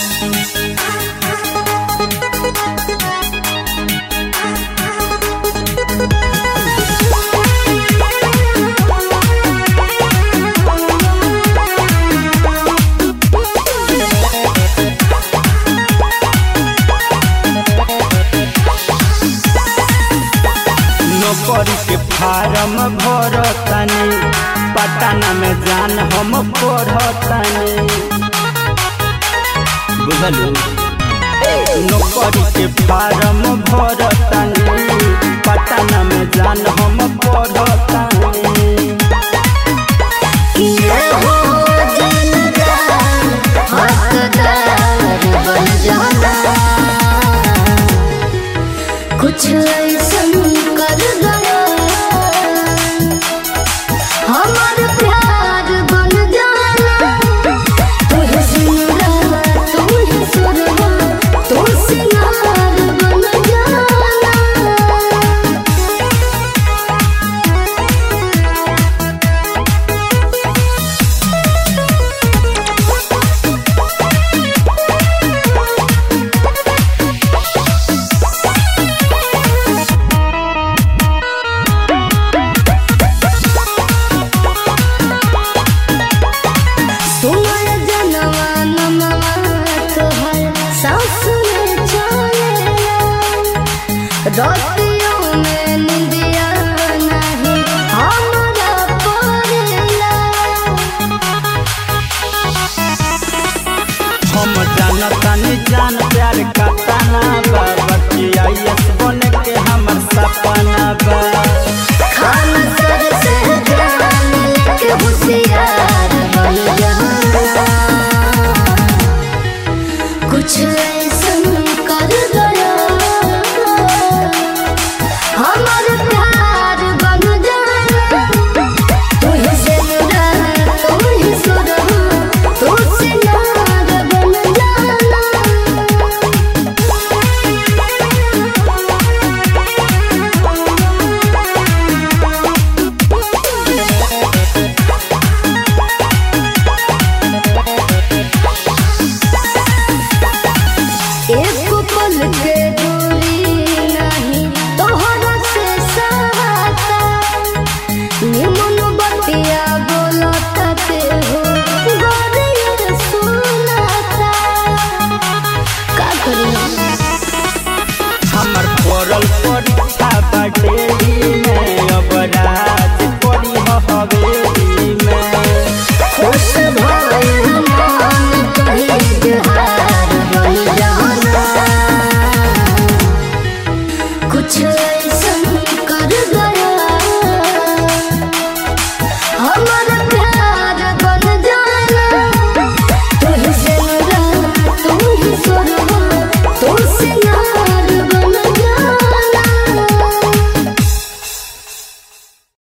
नौकरी के फार्म भरतानी पटना में जान हम पढ़तानी बुझलू नौकरी के फार्म भरतानी पटना में जान हम पढ़तानी ये हो दिलदार हकदार बन जाना कुछ ऐसन कर गया हमार प्यार बन जाना तू ही सिंगार तू ही सुरहा तू सिंगार बन जाना तुम्हार जनवा नमवा तोहर सास में चलेला रातियों में निंदिया नहीं हमरा पड़ेला हम जानतानी जान प्यार का ताना बा बतिया यस बन के हमर सपना बा खाना सर से जान लेके होशियार बन जाना कुछ